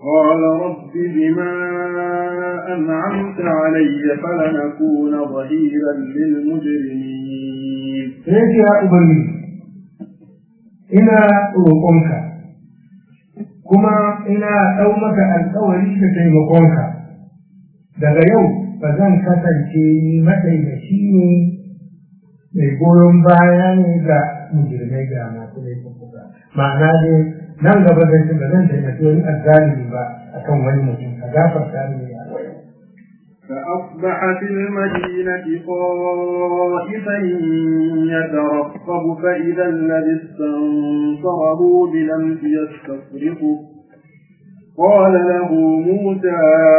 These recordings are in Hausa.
قال رب بما أنعمت علي فلنكون ظهيرا للمجرمين sai ce ya ubangiji ina roƙonka kuma ina ɗau maka alƙawari da taimakonka daga yau ba zan kasance ni mataimaci ne mai goyon baya ne ga mujirmai ga masu laifuka ma'ana dai nan gaba zan ci ba zan taimaki wani azzalimi ba akan wani mutum ka gafarta ni a yau فأصبح في المدينة خائفا يترقب فإذا الذي استنصره بلمس يستصرخه قال له موسى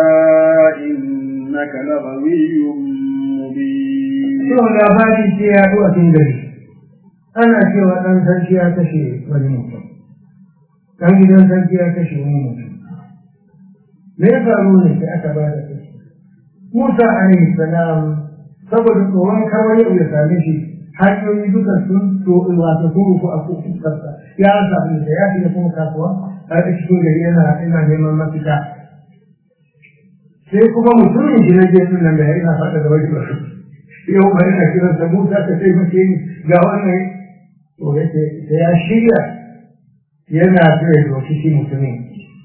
إنك لغوي مبين Yau labari ce ya zo a cikin gari, ana cewa ɗan sarki ya kashe wani mutum, ɗan gidan sarki ya kashe wani mutum. Me ya faru ne sai aka ba da kashi? Musa alaihi salam saboda tsoron kawai yau ya same shi hanyoyi duka sun to wato sun rufu a fuskarsa ya sami da ya shiga kuma kasuwa a cikin gari yana ina neman mafita. Sai kuma mutumin shi na gefen nan da ya ina faɗa da wani basu. yau bari na kiran sa Musa ka sai mace ni ga wannan to yake da ya shirya yana so ya doki shi mutumin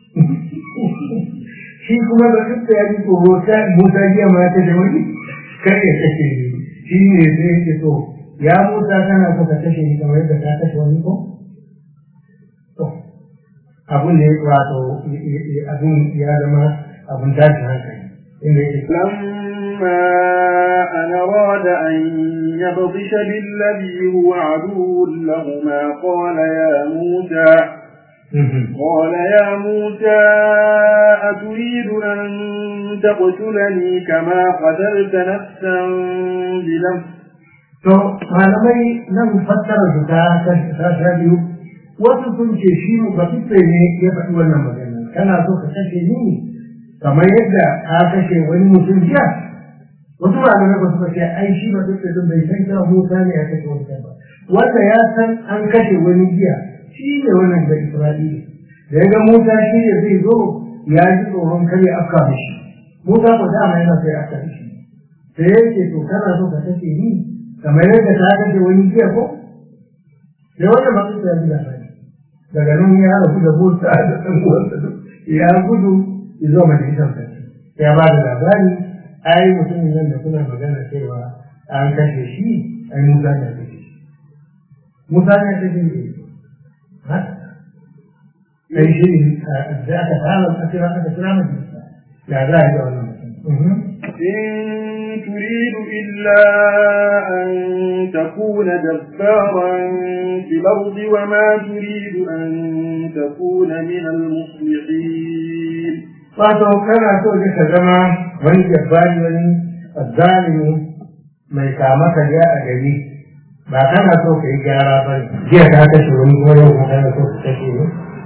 shi kuma da duk da ya ji tsoro ta Musa jiya ma ta da wani kar ya kashe ni shi ne sai yake to ya Musa kana so ka kashe ni kamar yadda ka kashe wani ko to abun ne wato abun ya zama abun tashin hankali inda yake لما أن أراد أن يبطش بالذي هو عدو لهما قال يا موسى قال يا موسى أتريد أن تقتلني كما قتلت نفسا بنفس To, malamai nan fassara su ta ta sha biyu, wasu sun ce shi ba ne ya faɗi wannan magana, kana so ka kashe ni kamar yadda ka kashe wani mutum jiya, wasu malamai ba su ce ai shi ba duk da bai san cewa Musa ne ya kashe wani ba wanda ya san an kashe wani jiya shi ne wannan da Isra'ila da ya ga Musa shi ne zai zo ya ji tsoron kar ya afka mishi Musa ko dama yana sai afka mishi sai ya ce to kana so ka kashe ni kamar yadda ka kashe wani jiya ko sai wannan ba su ya ji labari daga nan ya rabu da Musa da ɗan uwansa ya gudu ya zo majalisar sarki ya ba da labari ai mutumin nan da kuna magana cewa an kashe shi ai Musa ne kashe shi Musa ne kashe shi ha kai shi da aka fara a kira aka kira majalisa ya za a yi da wannan mutum إن تريد إلا أن تكون جبارا في الأرض وما تريد أن تكون من المصلحين wato kana so ne ka zama wani jabbari wani azzalimi mai kama karya a gari ba kana so ka yi gyara ba ne jiya ka kashe wani kuma yau ka kana so ka kashe ne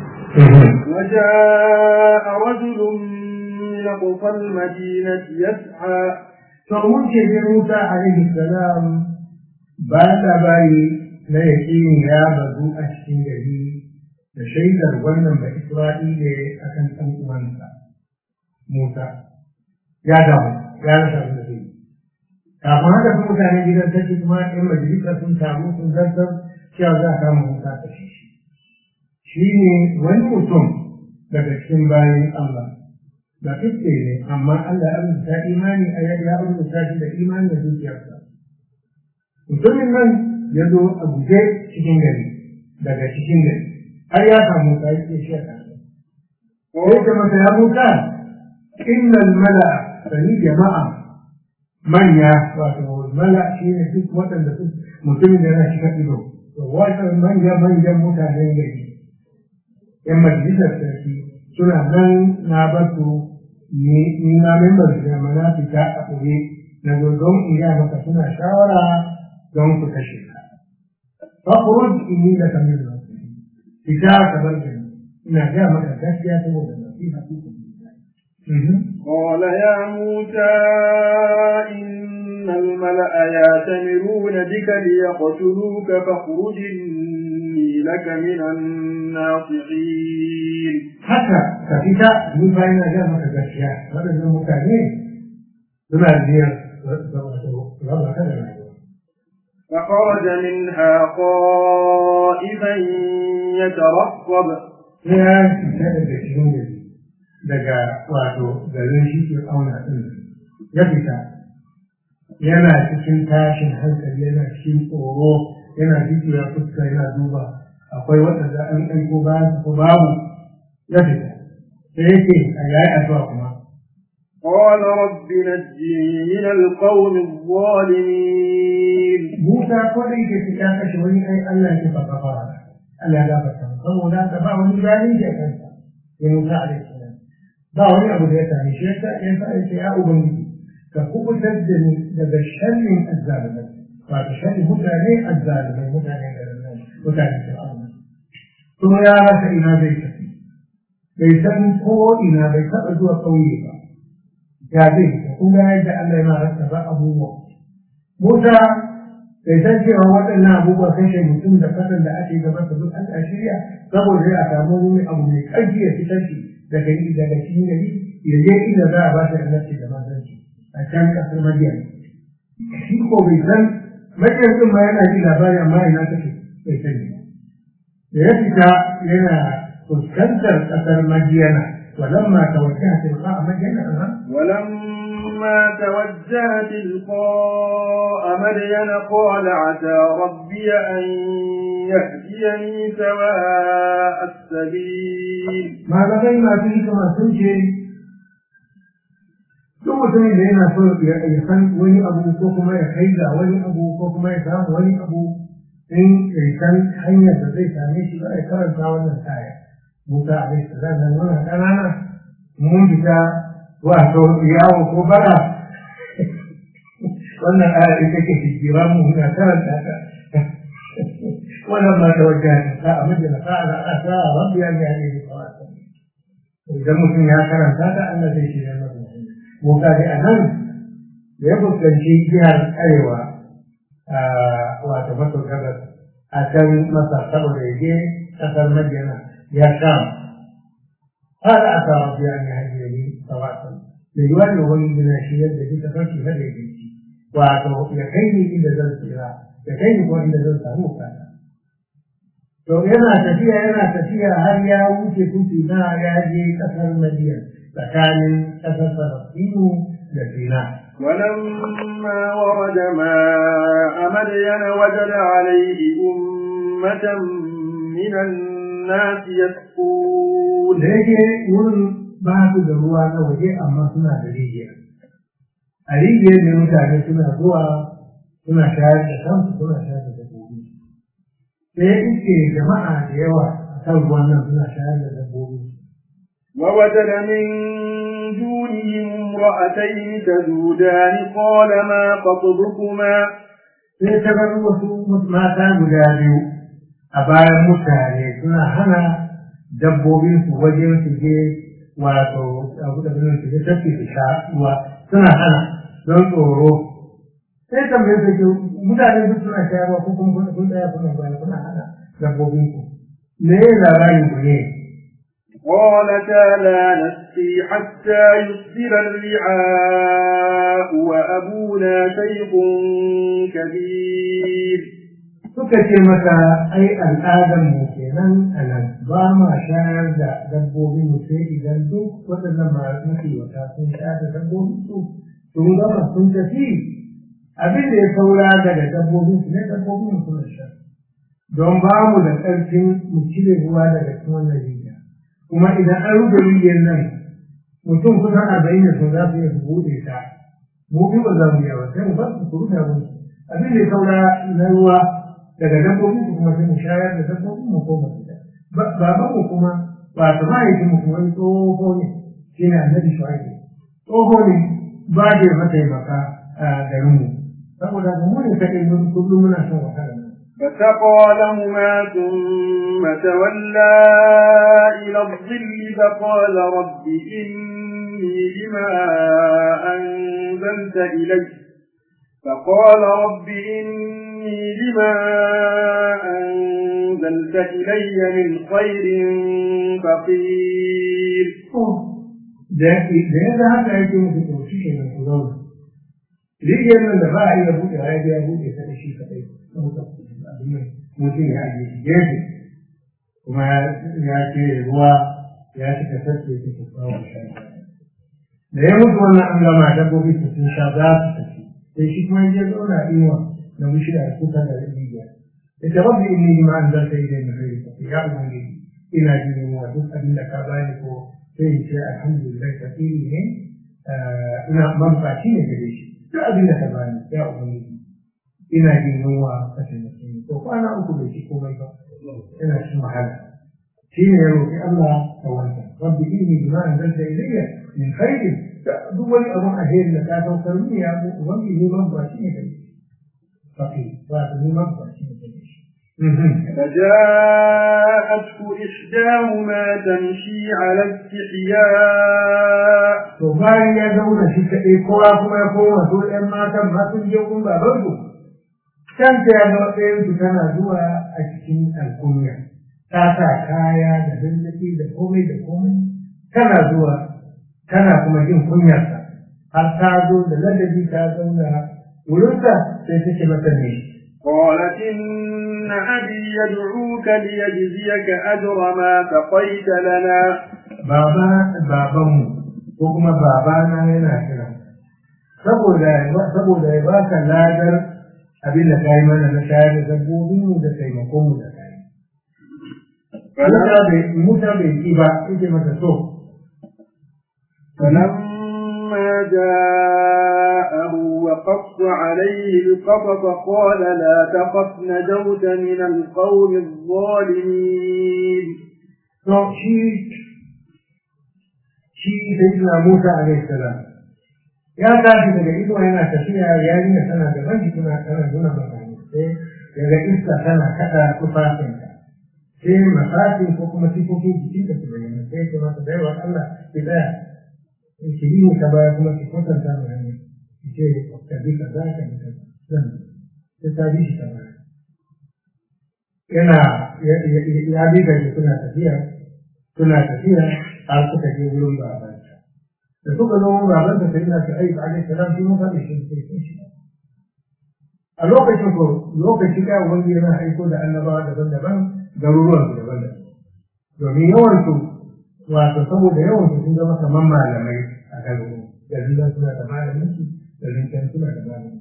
وجاء رجل من أقصى المدينة يسعى to wuce ne Musa alaihi salam ba labari na yaƙini ya bazu a cikin gari da shaidar wannan ba Isra'ila akan ɗan uwansa Musa ya damu ya rasa abin da zai yi. Kafin haka sun mutane gidan sarki kuma ‘yan majalisa sun taru sun zartar cewa za a kama Musa ta shi. Shi ne wani mutum daga cikin bayan Allah. Da fiske ne, amma Allah ya rubuta imani a yadda ya rubuta shi da imani da zuciyarsa. Mutumin nan ya zo a guje cikin gari, daga cikin gari, har ya samu Musa ya ce shi a kasa. Sai ce masa ya Musa, innal mala sani jama'a manya wato mala shi ne duk waɗanda su mutumin da yana shiga ido to wata manya manyan mutanen gari yan majalisar sarki suna nan na basu ni na membar da mana fita a ɓoye na zo don in ya maka suna shawara don su kashe ka fakuruj inni da kamar da fita ka bar da ina ga maka gaskiya saboda nasiha su قال يا موسى إن الملأ يأتمرون بك ليقتلوك فاخرج إني لك من الناصحين haka ka fita ni fa ina ga maka gaskiya waɗannan mutane suna biyar raba ka da rayuwa فخرج منها خائفا يترقب sai ya fita daga cikin gari daga wato garin shi ke auna ɗin ya fita yana cikin tashin hankali yana cikin tsoro yana jikiya fuska yana duba akwai waɗanda an aiko bayan ko babu ya fita sai yake a yayi addu'a kuma قال رب نجني من القوم الظالمين Musa ko da yake fita kashe wani ai Allah ya fa kafara Allah ya gafarta masa saboda haka ba wani zalunci a kansa ya Musa alaihi salam ba wani abu da ya same shi yasa ya sa ya ce ya ubangiji ka kubutar da ni daga sharrin azzalimai wato sharrin mutane azzalimai mutane da nan mutane da Allah kuma ya rasa ina zai tafi bai san ko ina bai taɓa zuwa ƙauye ba ya zai kuma yadda Allah yana rasa ba abubuwa Musa bai san cewa waɗannan abubuwa kashe mutum da kasan da ake gaba da duk an shirya saboda ya samu wani abu mai ƙarfi ya fitar shi daga daga cikin gari ya je inda za a ba shi annabci da manzanci a can ƙasar Madiyan. Shi ko bai san Madiyan ɗin ma yana ji labari amma ina take bai sani. Da ya fita yana fuskantar ƙasar Madiyana ولما توجه تلقاء مدين ولما توجه تلقاء مدين قال عسى ربي أن يهديني سواء السبيل ما بقي ما فيه كما تنشي duk mutumin da yana so ya san wani abu ko kuma ya kai ga wani abu ko kuma ya samu wani abu in ya san hanyar da zai same shi ba ya karanta wannan kaya Musa alaihi salam nan muna ƙanana mun fita wato yawo ko bara wannan aya ita ke hijira mu muna karanta ta wannan ma da wajen ta amma da fa'ala asa rabbi an yahdi bi sawati idan mutum ya karanta ta Allah zai shi yana da Musa dai a nan da ya fuskanci jihar arewa wato maso gabas a can masa saboda ya je ƙasar Madina يا شام هذا أتى ربي أن يهديني سواء ليولي ولي من الشيء الذي تفكي هذا الشيء وأتوا يكيني إلى ذلك الإله يكيني وإلى ذلك موسى to yana tafiya yana tafiya har ya wuce kufi na ya je kasar Madina tsakanin kasar Falastinu da Sina. ولما ورد ماء مدين وجد عليه أمة من الناس يسقون da yake wurin ba su da ruwa na waje amma suna da rijiya a rijiyar ne mutane suna zuwa suna shayar da kansu suna shayar da dabbobi sai iske jama'a da yawa a kan ruwan nan suna shayar da dabbobi ووجد من دونهم امرأتين تذودان قال ما خطبكما sai ta bar wasu mata guda biyu a bayan mutane suna hana dabbobin su wajen su je wato abu da birnin su je tafi su sha ruwa suna hana don tsoro sai tambaye su ke mutane duk suna sha ruwa ko kuma kun tsaya kuna bayan kuna hana dabbobin ku me ya labarin ku ne قالتا لا نسقي حتى يصدر الرعاء وأبونا شيخ كبير suka ce mata ai al'adar mu kenan a nan ba ma shayar da dabbobin mu sai idan duk waɗannan masu wata sun sha da dabbobin su sun gama sun tafi abin da ya saura daga dabbobin su ne dabbobin mu suna sha don ba mu da ƙarfin mu cire ruwa daga cikin wannan rijiya kuma idan an rufe rijiyar nan mutum kusan arba'in da sun za su iya su buɗe ta mu bi ba za mu yi ba sai mu ba su su rufe abin abin da ya saura na ruwa daga dabbobin su kuma sai mu shayar da dabbobin mu koma gida baban mu kuma ba ta mahaifin mu kuma wani tsoho ne shi ne annabi shu'aibu tsoho ne ba da mataimaka a garin mu saboda ga mu ne kaɗai mun kullum muna shan wahala فسقى لهما ثم تولى إلى الظل فقال رب إني لما أنزلت إلي فقال رب إني إني لما أنزلت إلي من خير فقير da ya ga haka yake musu to shi ke nan ku zauna rijiyar nan da ba a iya buɗe ya ya buɗe ta da shi kaɗai ɗauka abin nan mutum ya ajiye shi gefe kuma ya ce ruwa ya cika sassa ya cika kawo sha da ya mutu wannan an gama dabbobi su sun sha za su tafi sai shi kuma ya zauna inuwa na bishiya da kuka da rijiya ya ce rabbi inni ma an zarta idan na kai ya ubangiji ina jin yunwa duk abin da ka bani ko sai in ce alhamdulillah kafiri ne ina mabukaci ne gare shi duk abin da ka bani ya ubangiji ina jin yunwa ka taimake ni to kwana uku bai ci komai ba ina cikin wahala shi ne ya roƙi Allah ta wanda rabbi inni bima anzalta ilayya min khairin duk wani abun alheri da ka saukar mini ya ubangiji ne mabukaci ne gare shi fakir ba ta ni mabukaci ne gare shi فجاءته إحداهما تمشي على استحياء to bayan ya zauna shi kaɗai kowa kuma ya koma su ‘yan matan ma sun je kun baban su can ta ya ga ɗayan su tana zuwa a cikin alkunya ta sa kaya da lallafi da komai da komai tana zuwa tana kuma jin kunyarsa har ta zo da ladabi ta zauna wurinsa sai ta ce masa ne قالت إن أبي يدعوك ليجزيك أجر ما سقيت لنا baba babanmu ko kuma babana yana kira saboda saboda ya baka ladar abin da kai mana na shayar da dabbobin mu da taimakon mu da kai Musa bai Musa bai ki ba yake mata so فلما جاءه وقص عليه القصص قال لا تخف نجوت من القوم الظالمين to shi shi sayyidina Musa alaihi salam ya tashi daga ido yana tafiya yarinya tana gaban shi tana tana nuna masa sai daga iska tana kada tufafinta sai masakin ko kuma sifofin jikin da su bayyana sai ya mata baiwa Allah ki tsaya ki yi ka baya kuma ki kwatanta mu hanya ki ce ka bi ka za ka bi ka zan sai ta bi shi ta baya yana ya bi ka suna tafiya suna tafiya har suka je wurin babanta da suka zo wurin babanta sai na ta aiki alaihi salam shi mun faɗi shi sai shi a lokacin ko lokaci da wani yana aiko da annabawa daban-daban garuruwan su daban-daban domin yawan su wato saboda yawan su sun zama kamar malamai a garuruwa garin nan suna da malamin su garin can suna da malamin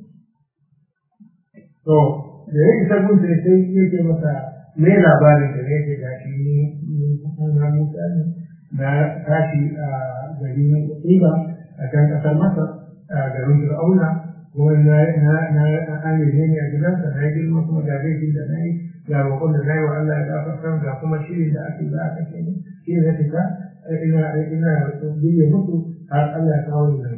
to da ya isa gun sai sai yake masa me labarin da ne ke gashi ni na mutane na tashi a garin Iba a kan kasar Masar a garin Fir'auna kuma na na na an yi ne a gidansa na yi girma kuma ga laifin da na yi ga roƙon da na yi wa Allah ya gafarta ga kuma shirin da ake za a kashe ni shi ne fita ina ina biye musu har Allah ya kawo ni nan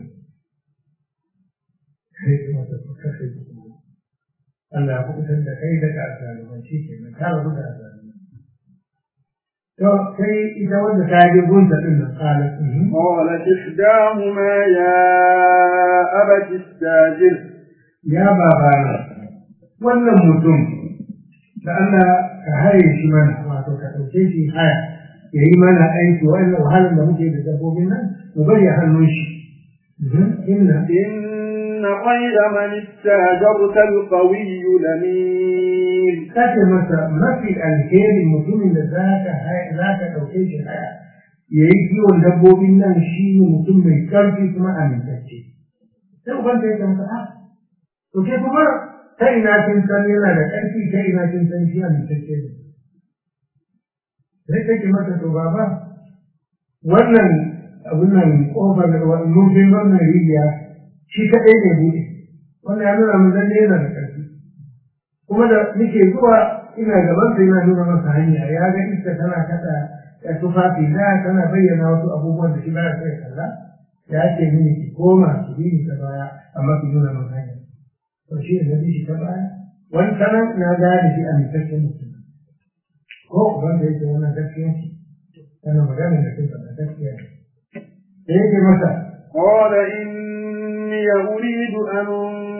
sai kuma ta kashe Allah ya kubutar da kai daga azaluman shi ke nan ka rabu da azaluman to sai ita wanda ta je gunta din nan qalat قالت إحداهما يا أبت استاجر ya babana wannan mutum da Allah ka haye shi mana wato ka ɗauke shi haya ya yi mana aiki wannan wahalar da muke da dabbobin nan mu bari a hannun shi inna إن خير من استاجرت القوي لمين kace masa mafi alheri mutumin da za ka za ka ɗauke shi haya ya yi kiwon dabbobin nan shi ne mutum mai ƙarfi kuma amintacce sai uban ta yake masa ah to ke kuma ta ina kin san yana da ƙarfi ta ina kin san shi amintacce ne sai take masa to baba wannan abun nan kofar nufin wannan rijiya shi kaɗai ne buɗe wannan ya nuna mun lalle yana da ƙarfi kuma da nake zuwa ina gaban sa yana nuna masa hanya ya ga iska tana kada ya tufafi na tana bayyana wasu abubuwan da shi ba ya so ya kalla ya ce mini ki koma ki bi ni ta baya amma ki nuna masa hanya to shi ne na bi shi ta baya wani sanan na gane shi a mitaccen mutum ko uban da yake wannan gaskiya ce tana magana da kai faɗa gaskiya ne da yake masa قال إني أريد أن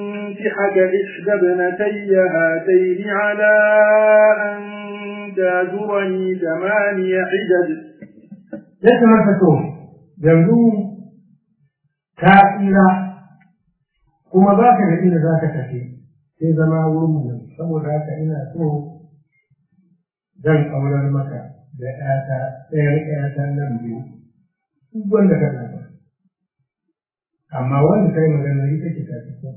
أنكحك إحدى ابنتي هاتين على أن تاجرني ثماني حجج ya kamata to yanzu ka tsira kuma ba ka da inda za ka tafi sai zama wurin mu saboda haka ina so zan aurar maka da ƴata ɗayar ƴata nan biyu duk wanda ka zaɓa amma wanda kai magana ita ce ta fito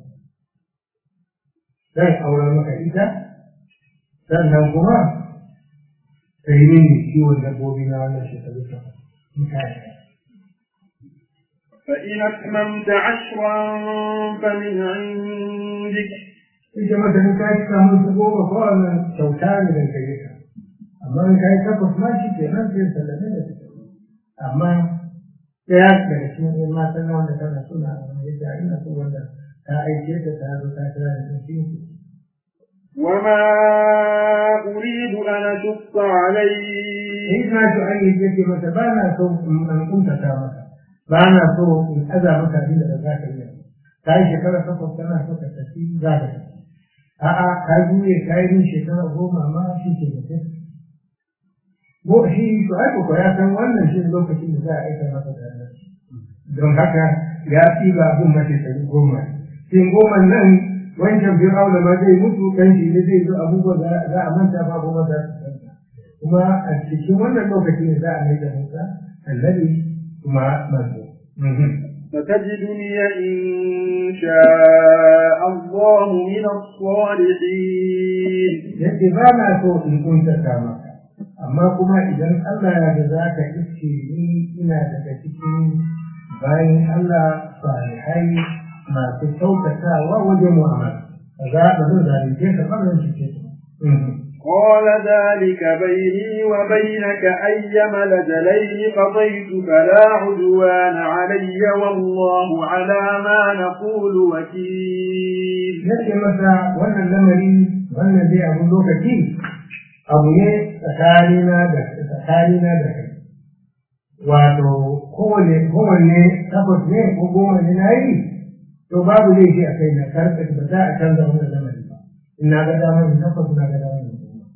zan aurar maka ita sannan kuma ka yi mini kiwon dabbobi na wannan shekaru takwas فإن أتممت عشرا فمن عندك ita mata in kai samu su goma ko wannan kyauta ne da kai ka amma in kai takwas ma shi ke nan sai sallame da su amma ɗaya daga cikin ɗan matan na wanda tana suna yadda ina so wanda ta aike ta ta zo ta kira da sun fi وما أريد أن أشق عليك in na ji an yi yake mata ba na so in kuntata maka ba na so in aza maka inda da za ka yi ta yi shekara takwas tana so ka tafi za ka tafi a'a ka juye ka yi min shekara goma ma shi ke da kai ko shi to ai ko ya san wannan shi ne lokacin da za a aika masa da Allah don haka ya fi ba abin mace sai goma shin goma nan wancan fir'auna ma zai mutu kan shi ne zai zo abubuwa za a manta ba kuma za su manta kuma a cikin wannan lokaci ne za a mai da Musa annabi kuma manzo فتجدني إن شاء الله من الصالحين yadda ba na so in kuntata maka amma kuma idan Allah ya ga za ka iske ni ina daga cikin bayan Allah salihai masu kyautatawa wajen mu'amala ba za ba zan zalunce ka ba zan cuce ka قال ذلك بيني وبينك أيما لجلين قضيت فلا عدوان علي والله على ما نقول وكيل nake masa wannan lamari wannan dai abun lokaci abu ne tsakanina da tsakanina da kai wato kowane kowanne takwas ne ko goma ne na yi to babu zai shi a kai na karɓe ba za a canza wannan lamari ba in na ga damar takwas na ga damar goma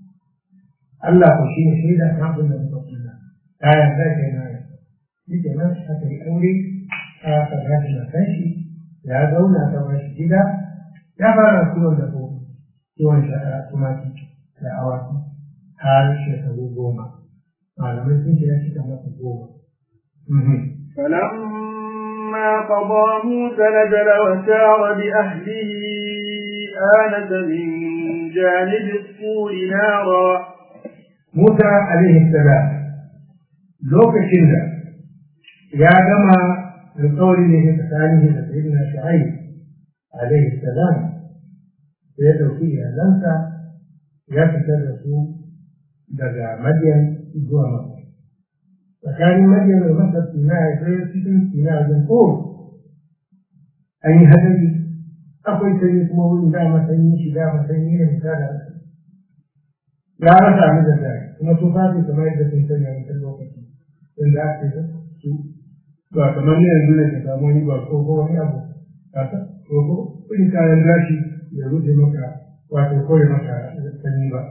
Allah ko shi ne shaida kan abin da muka kula ta yarda kai na yi shi ke nan aka yi aure aka gashi na kan shi ya zauna ta bashi gida ya fara kiwon da ko kiwon tumaki da awaki har shekaru goma malamai sun ce ya cika masa goma فلما قضى موسى نزل وسار بأهله آنس من جانب الطور نارا Musa alaihi salam lokacin da ya gama alƙawari ne tsakanin da sayyidina Shu'aib alaihi salam sai ya ɗauki iyalansa ya fitar da su daga Madian zuwa Makka. Tsakanin Madian da Makka suna ya sai cikin suna wajen ko an yi hadari akwai sanyi kuma wurin dama sanyi shi dama sanyi ne mai tada ya rasa mu da zai kuma su fadi kamar yadda sun sanya mutum lokaci inda ake da su ba kamar ne yanzu ne ka samu wani ba ko ko wani abu kasa ko ko irin kayan gashi ya rufe maka wato koyi maka sanyi ba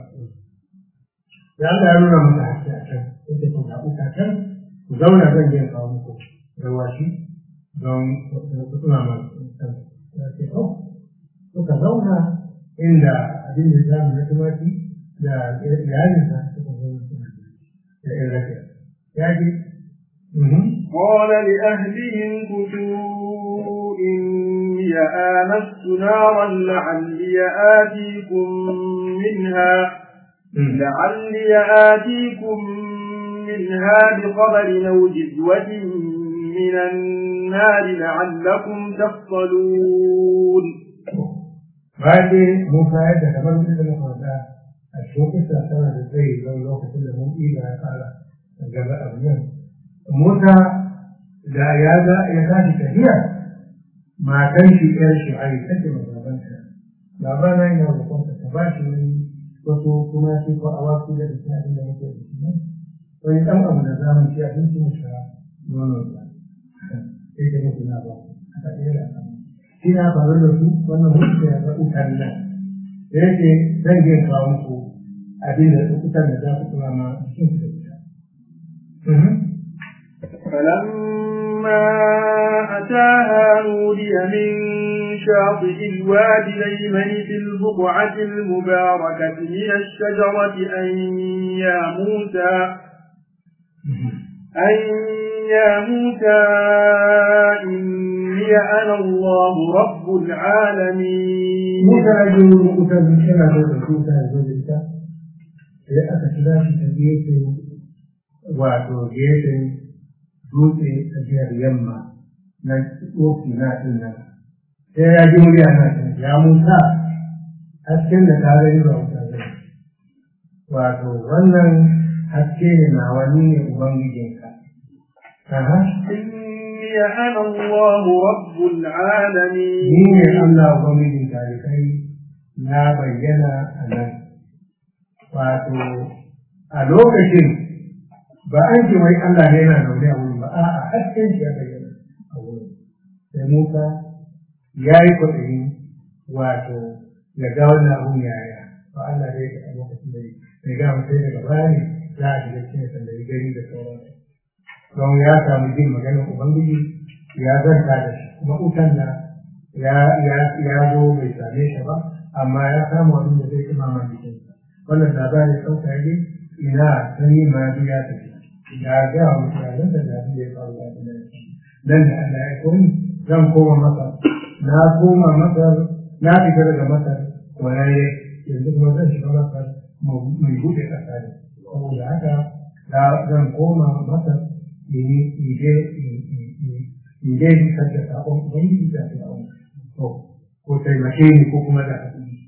da Allah ya nuna maka haske a can yake ku zaɓi kakan ku zauna zan je kawo muku rawashi don ku tuna ma kan ya ce oh suka zauna inda abin da zamu na tumaki da iyalinsa suka zo suna da irin rafiya ya ji قال لأهلهم كتوا إني آنست نارا لعلي آتيكم منها لعلي آتيكم منها بخبر أو جذوة من النار لعلكم تصطلون بعد موسى يدك كمان من المفردة الشوكة سنة زي لو لو كل من إيجا قال جزاء أبنان موسى da ya ga ya tashi tafiya matan shi ƴar shi a yi take mai babanta babana yana roƙonta ta ba shi wani wasu kuma shi ko awaki da ta abin da muke da shi ne wani ɗan abu da zamu ci abinci mu sha nono ba sai ta mutu na ba aka ɗaya da kan shi na faru da su wannan mutu ya ga utan nan da yake zan je kawo muku abin da utan da za ku kuma ma cikin su da فلما أتاها نودي من شاطئ الوادي الأيمن في البقعة المباركة من الشجرة أن يا موسى أن يا موسى إني أنا الله رب العالمين موسى أجل موسى من شنا موسى زوجتا sai aka kira shi ta gefen wato gefen dutse a jihar yamma na tsofi na ɗin nan sai ya ji murya na ta ya musa hasken da tare yi ba wuta zai wato wannan haske ne na wani ne ubangijinka aha إني أنا الله رب العالمين ni ne Allah ubangijin tarikai na bayyana a nan wato a lokacin ba an ce wai Allah ne yana zaune a wurin ba a a hasken shi ya bayyana a wurin sai Musa ya yi kwaɗayi wato ya ga wannan abun yaya ba Allah ne ya lokacin da ya ga mutai daga baya ne za a shiga cikin sandari gari da sauransu don ya samu jin maganar Ubangiji ya zanta da shi kuma utan da ya ya zo bai same shi ba amma ya samu abin da zai imama jikinsa wannan labarin ɗauka ne ina sanyi ma ya tafi ya ga wa mutanen da da ya faru da nan nan da Allah ya koyi zan koma masa na koma masa na fita daga masar waraye yanzu kuma zan shiga masar mai buɗe ƙasa ne saboda haka zan koma masar ije ije fitar da sabon ubangiji da fir'aun to ko taimake ni ko kuma da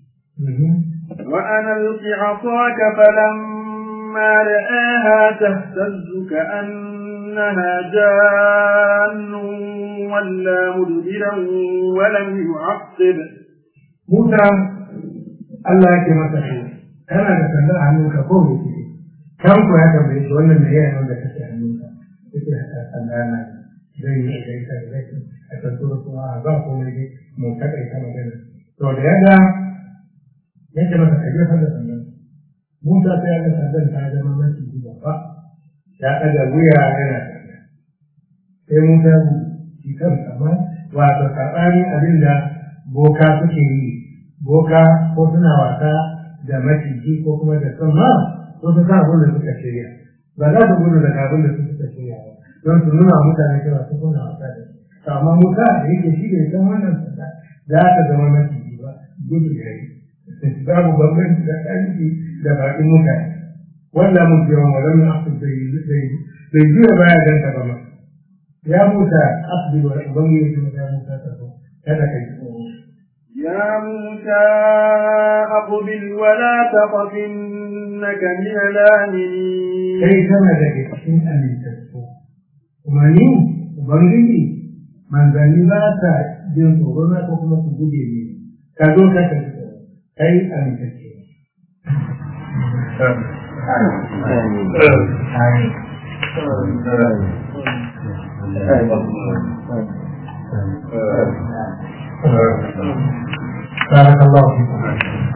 وأنا ألق عصاك فلما رآها تهتز كأنها جان ولا مدبرا ولم يعقب موسى الله yake masa shi kana da sandar hannunka ko me ke kan ku ya tambaye shi wannan me yayin wanda kake hannunka yake haka sanda na zai yi da ita da zai a tantura kuma ba ko ne mu takaita magana to da yadda yake masa ka jefa da sandan Musa sai ya ga sandan ta zama mafi babba ya ɗaga wuya yana tafiya sai Musa ya shi kan amma wato saɓani abin da boka suke yi boka ko suna wasa da maciji ko kuma da sama ko su sa abin da suka shirya ba za su gudu daga abin da su suka shirya ba don su nuna mutane cewa su kuna wasa da su amma Musa da yake shi bai san wannan sanda za ta zama maciji ba gudu ya yi babu bambanci da ƙarfi da baƙin mutane wanda mun ce wa wajen asu bai juya baya dan ta ba ya musa asbi wa ubangiji ya musa ta ko kada kai tsoro يا موسى أقبل ولا تخف إنك من الآمنين kai kana daga cikin amintattu kuma ni ubangiji manzanni ba ta jin tsoro na ko kuma su guje ne ka zo ka ka tsoro kai amintacce بارك الله فيكم